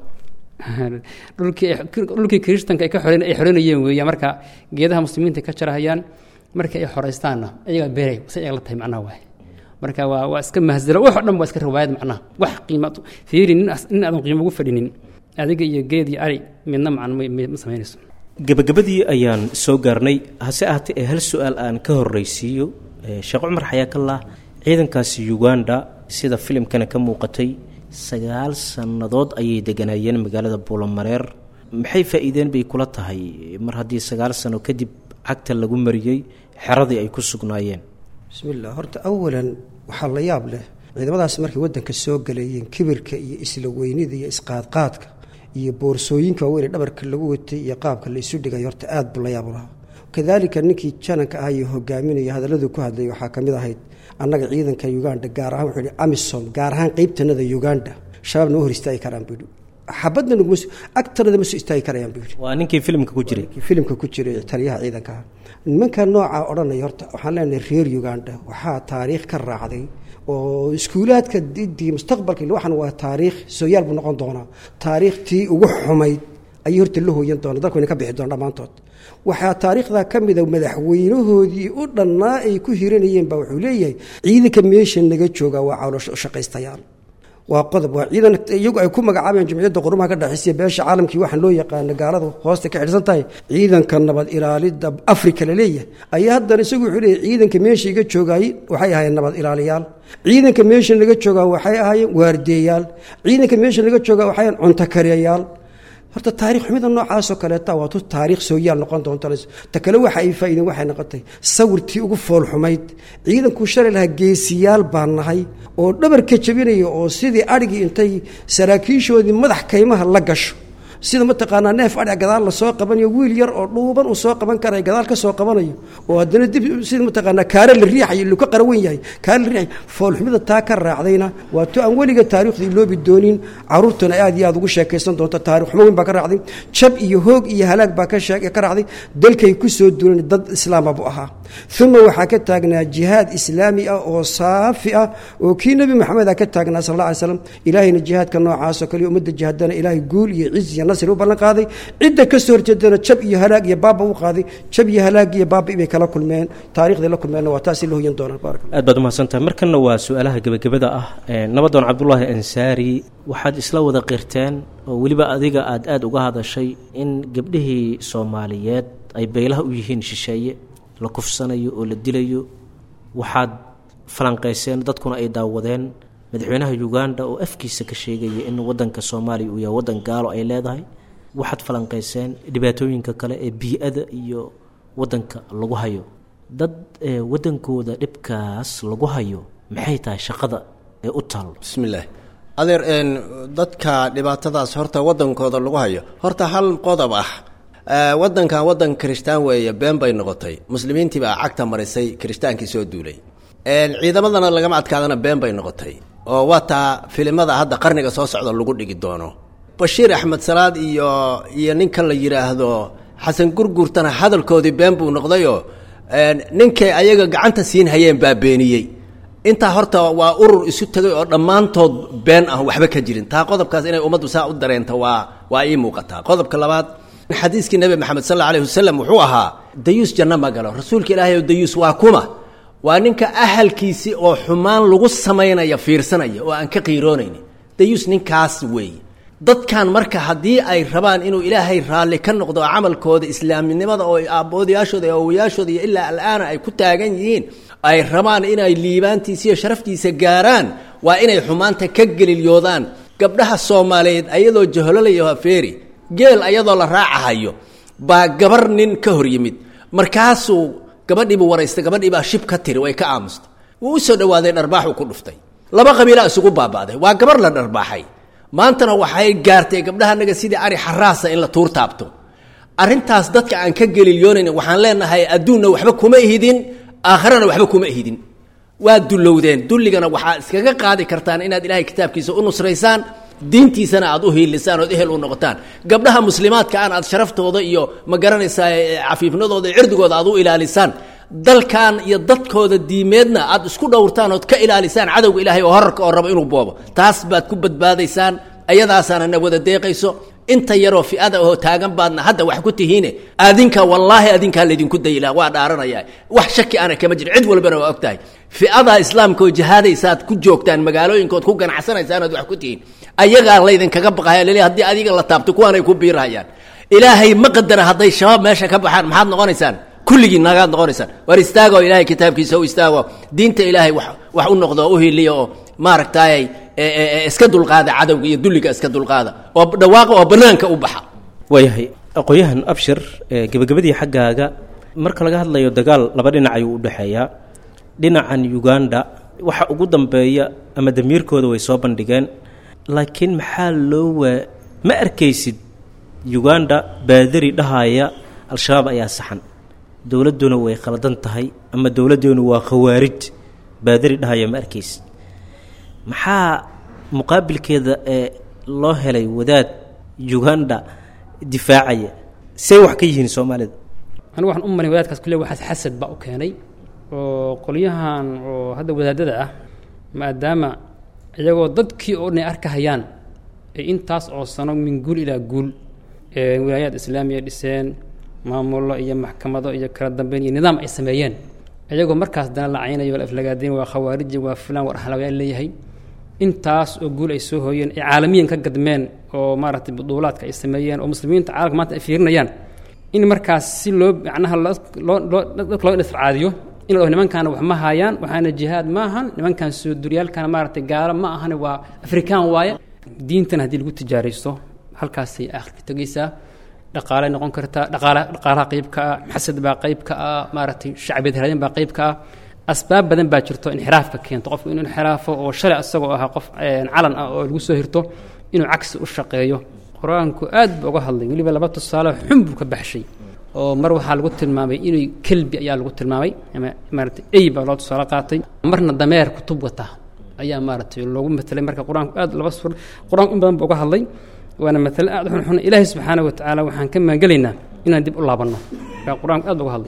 dhulkii dhulkii kiristanka ay ka xoreyn ay xoreynayeen weeya marka geedaha muslimiinta ka jarahayaan marka ay xoraystaanna ayagaa beeray si ayaga la tahay macnaha waay marka waa waa iska mahzalo wax oo dhan waa iska riwaayad macnaha wax qiima fiiri nin nin aadan qiimo ugu fadhinin adiga iyo geed iyo ari midna macna ma samaynayso gebagabadii ayaan soo gaarnay hase ahaatee ee hal su-aal aan ka horreysiiyo sheekh cumar xayaakallah ciidankaasi uganda sida filimkana ka muuqatay sagaal sannadood ayay deganaayeen magaalada buulamareer maxay faa'iideen bay kula tahay mar haddii sagaal sano kadib cagta lagu mariyey xeradii ay ku sugnaayeen bismiillah horta awalan waxaa la yaab leh ciidamadaas markay waddanka soo galayeen kibirka iyo isla weynida iyo isqaadqaadka iyo boorsooyinka waaweyn ee dhabarka lagu watay iyo qaabka la isu dhigay horta aad buu la yaab lahaa kadaalika ninkii jananka ah iyo hogaaminaya hadalladuu ku hadlayay waxaa ka mid ahayd annaga ciidanka uganda gaar ahaan wuxuu yihi amisom gaar ahaan qeybtanada uganda shabaab nama hor istaagi karaan buu yidhi xabadna naguma agtanada ma soo istaagi karayaan buu yidhi waa ninkii filimka ku jiray filimka ku jiray taliyaha ciidanka ah nimanka noocaa odhanaya horta waxaan leenahay reer uganda waxaa taariikh ka raacday oo iskuulaadka didii mustaqbalka waxan waa taariikh sooyaal buu noqon doonaa taariikhtii ugu xumayd ayay horta la hooyan doona dalku ina ka bixi doona dhammaantood waxaa taariikhdaa ka mida madaxweynahoodii u dhannaa ay ku hiranayeen baa wuxuu leeyahay ciidanka meesha naga jooga waa caloosho shaqaystayaal waa qodob waa ciidan iyagu ay ku magacaabeen jumciyadda qurumaha ka dhexaysiya beesha caalamkii waxaan loo yaqaana gaalada hoosta ka xidhsan tahay ciidanka nabad ilaalida afrika la leeyahay ayaa haddana isagu wuxuu leeyahay ciidanka meesha iga joogaay waxay ahaayeen nabad ilaaliyaal ciidanka meesha naga joogaa waxay ahaayeen waardeeyaal ciidanka meesha naga joogaa waxay ahaayeen cuntakariyayaal horta taarikh xumida noocaasoo kaleeta waa tu taariikh sooyaal noqon doonta ta kale waxa ay faa'iideen waxay noqotay sawirtii ugu foolxumayd ciidankuu shalay lahaa geesiyaal baan nahay oo dhabarka jabinaya oo sidii adhigii intay saraakiishoodii madax kaymaha la gasho sida mataqaanaa neef adhiga gadaal la soo qabanayo wiil yar oo dhuuban uu soo qaban karayo gadaal ka soo qabanayo oo haddana dib sida mataqaanaa kaare la riixayo lu ka qarawan yahay kaare la riixayo foolxumida taa ka raacdayna waa to aan weliga taariikhdii loobi doonin caruurtuna aad iyo aad ugu sheekaysan doonto taarikh xumo weyn baa ka raacday jab iyo hoog iyo halaag baa ka sheeg ka raacday dalkay ku soo duulan dad islaama buu ahaa uma waxaa ka taagnaa jihaad islaami ah oo saafi ah oo kii nebi maxamed a ka taagnaa sal alla alay slam ilaahayna jihaadka noocaasoo kale ummadda jihaadana ilaahay guul iyo ciz iyo nasri u ballan qaaday cidda ka soo horjeedana jab iyo halaag iyo baaba u qaaday jab iyo halaag iyo baaba ibay kala kulmeen taarikhday la kulmeenna waa taasi la hoyan doonaan baarak aad baad umahadsantahay markanna waa su-aalaha gebagabada ah nabadoon cabdulaahi ansaari waxaad isla wada qirteen oo weliba adiga aad aada uga hadashay in gabdhihii soomaaliyeed ay beelaha u yihiin shisheeye la kufsanayo oo la dilayo waxaad falanqayseen dadkuna ay daawadeen madaxweynaha uganda oo afkiisa ka sheegaya in wadanka soomaaliya uu yahay wadan gaalo ay leedahay waxaad falanqayseen dhibaatooyinka kale ee bii-ada iyo wadanka lagu hayo dad wadankooda dhibkaas lagu hayo maxay tahay shaqada ee u taalo bismi illaahi adeer dadka dhibaatadaas horta wadankooda lagu hayo horta hal qodob ah wadankan wadan kirishtaan weeye been bay noqotay muslimiintii baa cagta marisay kiristaankii soo duulay ciidamadana lagama adkaadana been bay noqotay oo waa taa filimada hadda qarniga soo socda lagu dhigi doono bashiir axmed salaad iyo iyo ninkan la yidhaahdo xasan gurgurtana hadalkoodii been buu noqdayoo ninkay ayaga gacanta siin hayeen baa beeniyey intaa horta waa urur isu tegay oo dhammaantood been ah waxba ka jirin taa qodobkaas inay ummaddu saa u dareento waa waa ii muuqataa qodobka labaad xadiiskii nebi maxamed sal alla alayh wasalam wuxuu ahaa dayuus janno ma galo rasuulka ilaahay oo dayuus waa kuma waa ninka ahalkiisii oo xumaan lagu samaynaya fiirsanaya oo aan ka qiiroonayni dayuus ninkaas weeye dadkan marka haddii ay rabaan inuu ilaahay raalli ka noqdo camalkooda islaaminimada oo aaboodayaashooda iyo awowayaashooda iyo ilaa alaana ay ku taagan yihiin ay rabaan inay liibaantiisa iyo sharaftiisa gaaraan waa inay xumaanta ka gelilyoodaan gabdhaha soomaaliyeed ayadoo jahololayo hafeeri geel ayadoo la raacahayo baa gabar nin ka hor yimid markaasuu gabadhiibuu waraystay gabadhii baa shib ka tiri way ka aamustay wuu u soo dhawaaday dharbaaxuu ku dhuftay laba qabiilaa isugu baaba'day waa gabar la dharbaaxay maantana waxay gaartay gabdhahanaga sidii ari xaraasa in la tuur taabto arrintaas dadka aan ka gelilyoonayna waxaan leenahay adduunna waxba kuma ihidin aakharana waxba kuma ihidin waa dullowdeen dulligana waxaad iskaga qaadi kartaan inaad ilaahay kitaabkiisa u nusraysaan diintiisana aad u hiilisaan ood ehel u noqotaan gabdhaha muslimaadka aan aad sharaftooda iyo ma garanaysaa cafiifnadooda iyo cirdigooda aad u ilaalisaan dalkan iyo dadkooda diimeedna aad isku dhowrtaan ood ka ilaalisaan cadowga ilaahay oo horarka oo rabo inuu boobo taas baad ku badbaadaysaan ayadaasaana na wada deeqayso inta yaroo fi'ada oo taagan baadna hadda wax ku tihiine adinka wallaahi adinkaa laydinku dayila waa dhaaranaya wax shaki ana kama jiro cid walbana waa og tahay fi'ada islaamka oo jihaadaysaad ku joogtaan magaalooyinkood ku ganacsanaysaan ood wax ku tihiin ayagaa laydinkaga baqaya lele haddii adiga la taabto kuwaanay ku biirahayaan ilaahay ma qadara hadday shabaab meesha ka baxaan maxaad noqonaysaan kulligii nagaad noqonaysaan war istaago ilaahay kitaabkiisa u istaago diinta ilaahay wax wax u noqdo oo u hiliya oo maaragtayay iska dulqaada cadowga iyo dulliga iska dulqaada oo dhawaaqa oo banaanka u baxa waayahay aqoon-yahan abshir gebagabadii xaggaaga marka laga hadlayo dagaal laba dhinac ayuu u dhexeeyaa dhinacan uganda waxa ugu dambeeya ama damiirkooda way soo bandhigeen laakiin maxaa loo waa ma arkaysid uganda baadari dhahaya al-shabaab ayaa saxan dowladduna way khaldan tahay ama dowladdeenu waa khawaarij baadari dhahaya ma arkaysid maxaa muqaabilkeeda ee loo helay wadaad uganda difaacaya say wax ka yihiin soomaalida anigu waxaan u malay wadaadkaas kule waxaas xasad baa u keenay oo qolyahan oo hadda wadaadada ah maadaama iyagoo dadkii oo dhan ay arkahayaan ay intaas oo sano min guul ilaa guul ee wilaayaad islaamiya dhiseen maamullo iyo maxkamado iyo kala dambeyn iyo nidaam ay sameeyeen iyagoo markaas dana la caynayo la aflagaadeen waa khawaariji waa fulaan war ahlaawayaan leeyahay intaas oo guul ay soo hooyeen ay caalamiyan ka gadmeen oo maaragtay buduulaadka ay sameeyeen oo muslimiinta caalamka maanta ay fiirinayaan in markaas si loo macnaha loo loo dadka loo indhascaadiyo in la nimankaana wax ma haayaan waxaana jihaad ma ahan nimankan soo duryaalkana maaragtay gaalo ma ahane waa afrikaan waaye diintan haddii lagu tijaaraysto halkaasay aakhirka tegaysaa dhaqaalay noqon kartaa dhaqaala dhaqaalaha qayb ka ah xasad baa qayb ka ah maaragtay shacbiyad haraadin baa qayb ka ah asbaab badan baa jirto inxiraafka keento qofku inuu inxiraafo oo shalay asagoo ahaa qof calan ah oo lagu soo hirto inuu cagsi u shaqeeyo qur-aanku aad buu uga hadlay weliba laba tusaale xun buu ka baxshay oo mar waxaa lagu tilmaamay inuu kelbi ayaa lagu tilmaamay ama maaragtay ey baa loo tusaale qaatay marna dameer kutub wata ayaa maaragtay loogu matelay marka qur-aanku aad laba sur qur-aanku in badan buu uga hadlay waana matale aad xun xun ilaahay subxaana wa tacaala waxaan ka maangelaynaa inaan dib u laabanno marka qur-aanku aad buu uga hadlay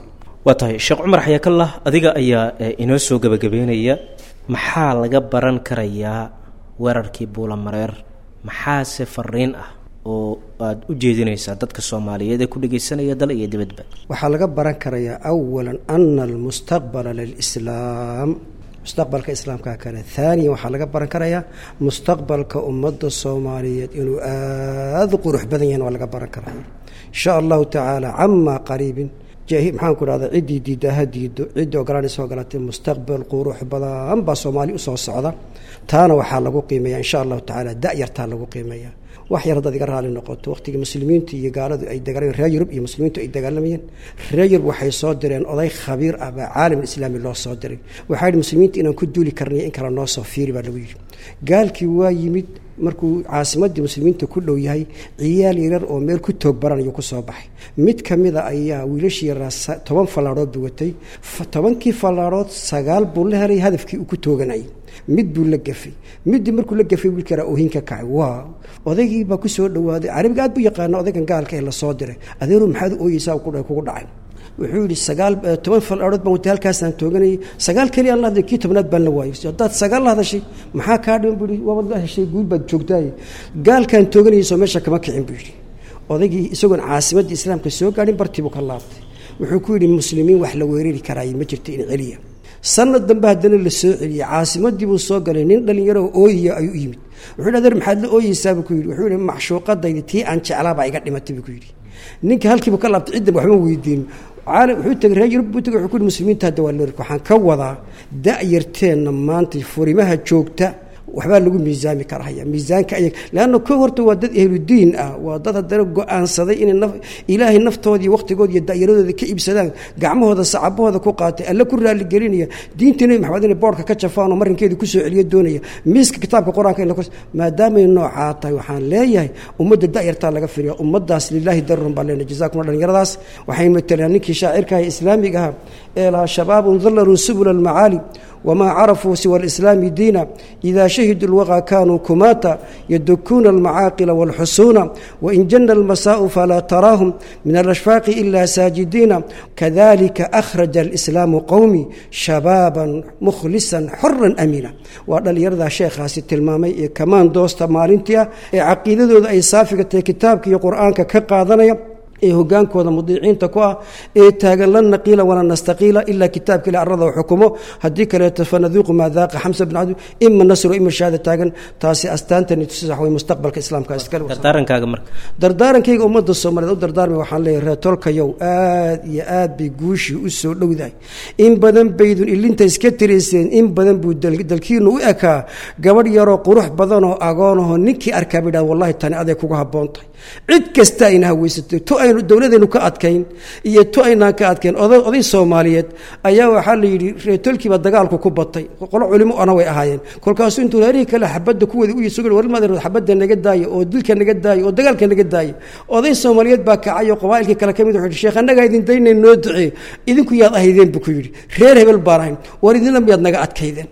waa tahay sheekh cumar xayaakallah adiga ayaa inoo soo gebagabeynaya maxaa laga baran karayaa weerarkii buulamareer maxaase fariin ah oo aada u jeedinaysaa dadka soomaaliyeed ee ku dhegeysanaya dal iyo dibadba waxaa laga baran karayaa awalan ana almustaqbala lilislaam mustaqbalka islaamka kale haaniyan waxaa laga baran karayaa mustaqbalka ummadda soomaaliyeed inuu aada u qurux badan yahin waa laga baran karaya insha allahu tacaala camaa qariibin maxaan ku dhahda ciddii diidda ha diido ciddii ogolaanaysa ogolaatay mustaqbal qurux badan baa soomaali usoo socda taana waxaa lagu qiimeeya insha allahu tacaala da-yartaa lagu qiimeeya wax yar haddaad iga raali noqoto waqtigii muslimiintu iyo gaaladu ay dagaalameen reer yurub iyo muslimiintu ay dagaalamayeen reer yurub waxay soo direen oday khabiir ah baa caalam islaami loo soo diray waxaa yidhi muslimiinta inaan ku duuli karnay in kale noo soo fiiri baa lagu yidhi gaalkii waa yimid markuu caasimadii muslimiinta ku dhow yahay ciyaal yaryar oo meel ku toog baranayuu kusoo baxay mid ka mida ayaa wiilashii yaraa toban fallaadhood buu watay tobankii fallaadhood sagaal buu la helay hadafkii uu ku tooganayay mid buu la gafay middii markuu la gafay wiilka yaraa oohin ka kacay waa odaygii baa ku soo dhawaaday carabiga aad buu yaqaana odaygan gaalka ee lasoo diray adeeru maxaad u ooyeysaa kugu dhacay wuxuu yidhi sagaal toban fallaadhood baan watay halkaasaan tooganayay sagaal keliya aan la hadlay kii tobnaad baan la waayay haddaad sagaal la hadashay maxaa kaa dhiman buu yidhi waabad la heshay guul baad joogtaaye gaalkaan tooganayay soo meesha kama kicin buu yidhi odaygii isagoon caasimaddii islaamka soo gaadhin bartiibuu ka laabtay wuxuu ku yidhi muslimiin wax la weerari karaay ma jirto in celiya sanad dambe haddana la soo celiyey caasimadii buu soo galay nin dhalinyaro ooyiya ayuu u yimid wuxuu yidhi adeer maxaad la ooyeysaabuu ku yidhi wuxuu yidhi maxshuuqadaydi tii aan jeclaabaa iga dhimatay buu ku yidhi ninka halkiibu ka laabtay ciddan waxba weydiin caalam wuxuu tegay reer yurub buu tegay wuxuu ku yidhi muslimiinta hadda waa leerka waxaan ka wadaa da-yarteenna maanta furimaha joogta waxbaa lagu miisaami karahaya miisaanka ayag leanna ko horta waa dad ahludiin ah waa dad haddana go-aansaday inay naf ilaahay naftoodii waqtigooda iyo da'yaradooda ka iibsadaan gacmahooda sacabahooda ku qaatay alle ku raaligelinaya diinta nebi maxamed inay boorka ka jafaan oo marinkeeda kusoo celiyo doonaya miiska kitaabka qur-aanka in maadaamay noocaa tahay waxaan leeyahay ummadda da'yartaa laga firiya ummaddaas lilaahi darun baa leena jazakum dhalinyaradaas waxay matalaan ninkii shaacirkaha islaamiga aha ee lahaa shabaabun dallarun subula almacaali wma carafuu siwa alislaami diina ida shahiduu lwaqa kanuu kumaata yadukuuna almacaaqila walxusuuna wain jana almasaau falaa taraahum min alashfaaqi ila saajidiina kadalika akhraja alislaamu qowmi shabaaban mukhlisan xoran amiina waa dhallinyaradaa sheekhaasi tilmaamay ee kamaan doosta maalintii ah ee caqiidadooda ay saafiga tahay kitaabka iyo qur-aanka ka qaadanaya ee hogaankooda mudiiciinta ku ah ee taagan lan naqiila wala nastaqiila ilaa kitaabka ila arada xukumo haddii kaleeto fanaduuqu maa daaqa xamsa bin cabdi ima nasru ima shahaada taagan taasi astaantani tusi wax way mustaqbalka islaamka iskale dardaarankaaga marka dardaarankayga ummadda soomaaliyeed u dardaarmay waxaan leeyahay reetolkayow aad iyo aad bay guushii u soo dhowdahay in badan baydun ilinta iska tirayseen in badan buu dalkiinu u ekaa gabadh yaroo qurux badanoo agoonahoo ninkii arkaa ba yidhahda wallahi tani aday kuga habboon tahay cid kasta ayna haweysatay to aynu dowladaynu ka adkayn iyo to aynaan ka adkayn oday soomaaliyeed ayaa waxaa la yidhi reetolkiiba dagaalku ku batay qolo culimo ana way ahaayeen kolkaasuu intuu reerihii kale xabadda kuwada u yisugo warmaad xabadda naga daayo oo dilka naga daayo oo dagaalka naga daayo oday soomaaliyeed baa kacay oo qabaa'ilkii kale ka mid wuxuu yidhi sheekh annagaa idin daynay noo duceey idinku yaad ahaydeen buu ku yidhi reer hebel baan ahayn war idinla miyaad naga adkaydeen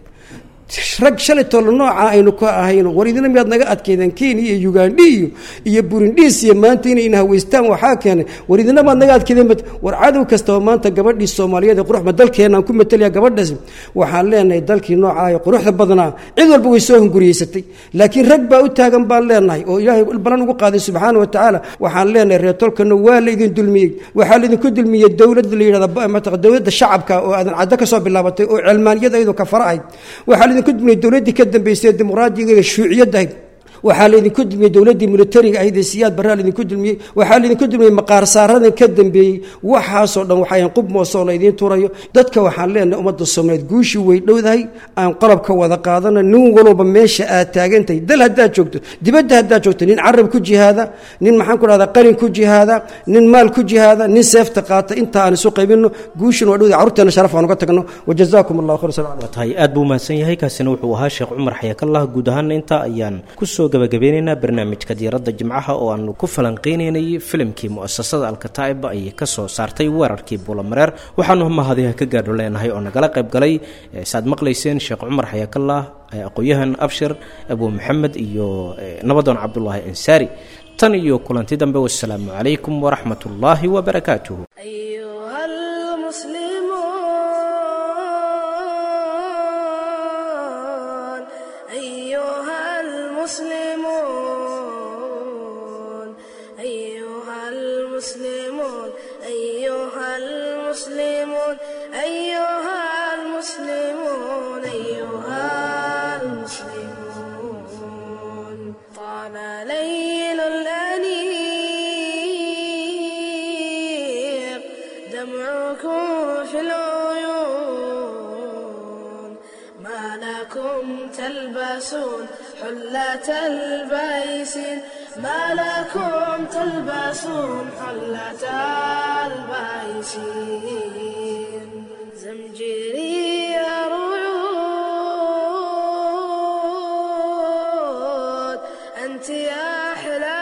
rag shalay tolo nooca aynu ka ahayn war idina miyaad naga adkaydeen kenya iyo ugandhi iyo iyo burindhiis iyo maanta inay ina haweystaan waxaa keenay war idina maad naga adkaydeen war cadow kastaba maanta gabadhii soomaaliyeed ee quruxba dalkeenaan ku matalaya gabadhaas waxaan leenahay dalkii noocaa ee quruxda badnaa cid walba way soo hunguriyeysatay laakiin rag baa u taagan baan leenahay oo ilaahay balan ugu qaaday subxaana wa tacaala waxaan leenahay reertolkana waa laydin dulmiyey waxaa laydinku dulmiyey dowladda la yidhahda dowladda shacabka oo aadan caddo ka soo bilaabatay oo cilmaaniyada iyadoo ka fara ahayd waxaa laydinku dulmiyey dowladdii ka dambaysay ee dimuqraadiga ee shuuciyadda ahayd waxaa laydinku dulmiyey dowladdii militariga ahayd ee siyaad barraa laydinku dulmiyey waxaa laydinku dulmiyey maqaar saaradan ka dambeeyey waxaasoo dhan waxayan qub moosoo laydiin turayo dadka waxaan leenahay ummadda soomaaliyeed guushii way dhowdahay aan qalabka wada qaadana nin walba meesha aad taagantahay dal haddaad joogto dibadda haddaad joogto nin carab ku jihaada nin maxaan ku dhahdaa qalin ku jihaada nin maal ku jihaada nin seefta qaata inta aan isu qaybinno guushina waa dhowdahay carruurteena sharaf aan uga tagno wajazaakum allahu khayr sal tahay aad buu mahadsan yahay kaasina wuxuu ahaa sheekh cumar xayakallah guud ahaana intaa ayaan kusoo gabagabeynaynaa barnaamijka diiradda jimcaha oo aanu ku falanqeynaynay filimkii mu'asasada alkataa'ib ay ka soo saartay weerarkii buulamareer waxaanu mahadiha ka gaadho leenahay oo nagala qayb galay saad maqlayseen sheekh cumar xayakallah aqoon-yahan abshir abu maxamed iyo nabadoon cabdulaahi ansaari tan iyo kulanti dambe wasalaamu calaykum waraxmat ullaahi wabarakaatuhu أيها الليل الأنيق دمعكم في العيون ما لكم تلبسون حلة البيس ما لكم تلبسون حلة البيس زمجري رعود أنت يا أحلى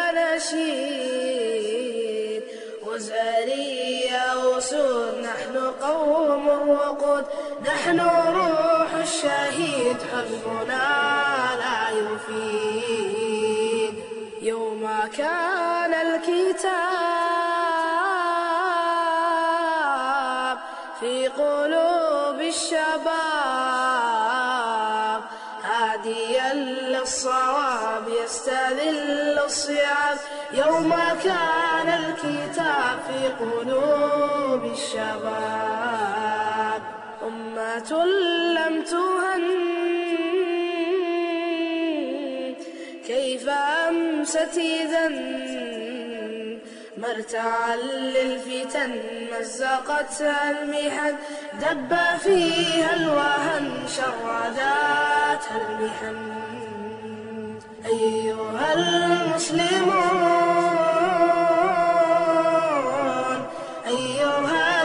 نشيد وزاري يا أسود نحن قوم الوقود نحن روح الشهيد حزبنا لا يفيد يوم كان الكتاب في قلوب الشباب هاديا للصواب يستذل الصيام يوم كان الكتاب في قلوب الشباب أمة لم تهن كيف أمست إذا مرتعا للفتن مزقتها المحن دب فيها الوهن شرداتها المحن أيها المسلمون أيها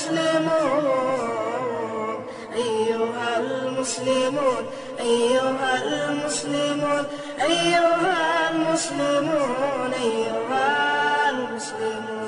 المسلمون أيها المسلمون أيها المسلمون أيها المسلمون أيها المسلمون